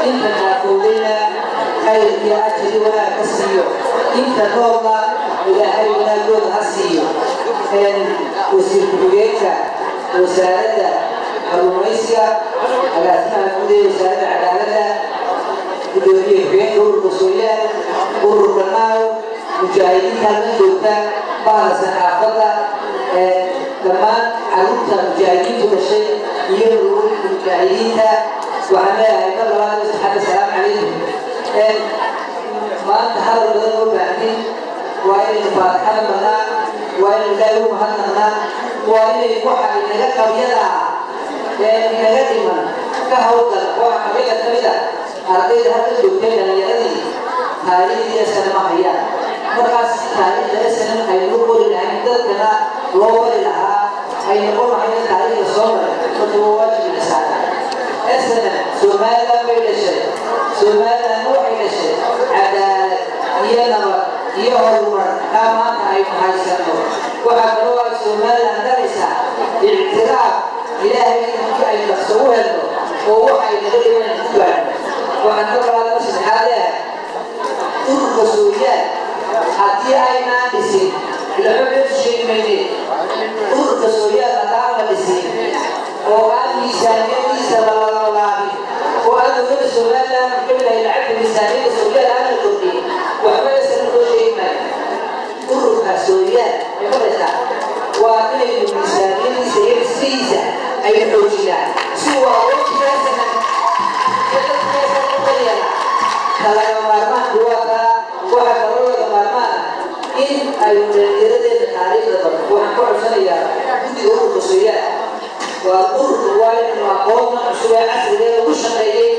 inta naafowdayna khayr iyo ajri wanaag ka siiyo inta noolna ilaahay wanaagooda ha siiyo wasiir ku-xigeenka wasaaradda kalluumaysiga agaasimaha guud ee wasaaradda cadaaladda gudoomiye ku-xigeenka ururka sooyaal ururka naaw mujaahidiinta halka joogta bahda saxaafadda dhammaan caruurta mujaahidiintu dhashay iyo ururka mujaahidiinta waxaan leeyahay mar labaad saxaabta salaamu calaykum maanta hadal badan oo baahnin waa inaynu faatixada marnaa waa inaynu ilaahay u mahadnaqnaa waa inaynu waxa inaga qabyada ah ee inaga dhiman ka hawlgal waxa qabyada ka mid ah ardayda hadda joogtay dhalinyaradii taariikhdii asana ma hayaan markaas taariikhda asana aynu qori lahayn dadkana loo bari lahaa ay noqon lahayn taariikhda soo maray marka waa waajib insaana asana somaliland bay dhashay somaliland waxay dhashay cadaalad iyo nabad iyo horumar kaa maanta aynu haysano waxaa kaloo ay somaliland dhalaysaa ictiraaf ilaahay intii aynu dhaqso u helno oo waxay naga dhiman ku gaadhno waxaan ka balaadama saddexaad leehay ururka sooyaal haddii aynaan dhisin ilaxogeedu sheegi mayne ururka sooyaal haddaan la dhisin oo aan miisaaniyadiisa lalalalaabin oo aan dowladda somaliland kamid lacagta miisaaniyada sooyaal aan la kordhin waxba isana loo sheegi maayo ururka sooyaal ee maraysa waa inaynu miisaaniyadiisa iyo dhismihiisa aynu xoojinaan si waa wajigaasanan kalaga maarmaanku waa kaa waxa kaloo laga maarmaana in aynu dhalinyaradeeda taariikhda badan waxaan ku codsanayaa guddiga ururka sooyaal waa ururka waa inaynu aqoonna cusub ee casriga ee ugu shaqeeyey